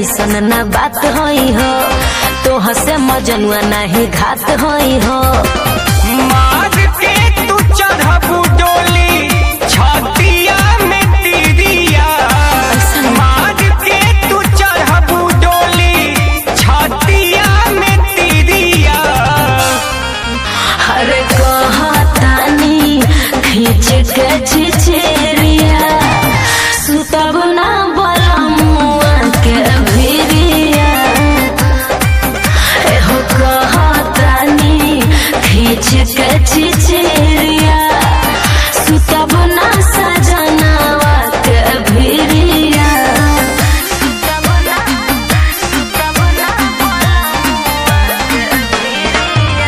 ऐसन न बात होई हो तोह से मजनुआ नहीं घात होई हो मार के तू चढ़बू डोली छतिया में तिरिया मार के तू चढ़बू डोली छतिया में तिरिया हर कहतानी खींच के छिछेरिया सुतब ना बलमुआ के भिरिया एहो कहतानी खींच के छिछेरिया सुतब ना सजनावा के भिरिया सुतब ना सुतब ना बलमुआ के भिरिया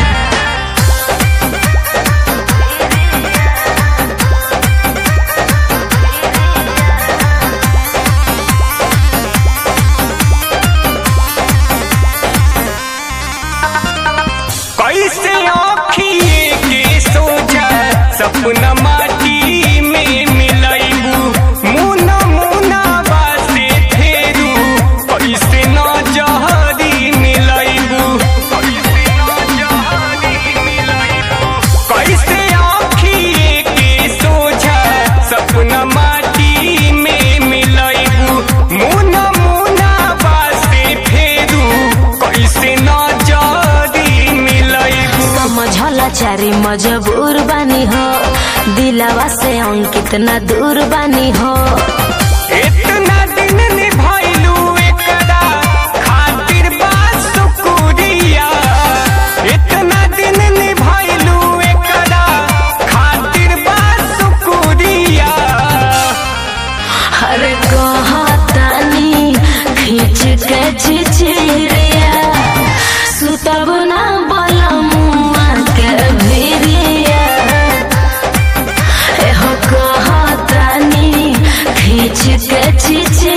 कैसे आँखिए के सोझा सपना माटी में मिलैबू मुना मुना बासे फेरू कैसे न जहरी मिलैबू कैसे न जहरी मिलैबू कैसे आँखिए के सोझा सपना माटी में मिलैबू मुना मुना बासे फेरू कैसे न जहरी मिलैबू समझला चारी मजबूर बानी हो दिलावा से अंकित न दूर बानी हो इतना दिन निभाइलू एकरा खातिर बा शुक्रिया इतना दिन निभाइलू एकरा खातिर बा शुक्रिया हर कहतानी खींच के छिछिरिया सुतब ना बलमुआ के भिरिया एहो कहतानी खींच के छिछिरिया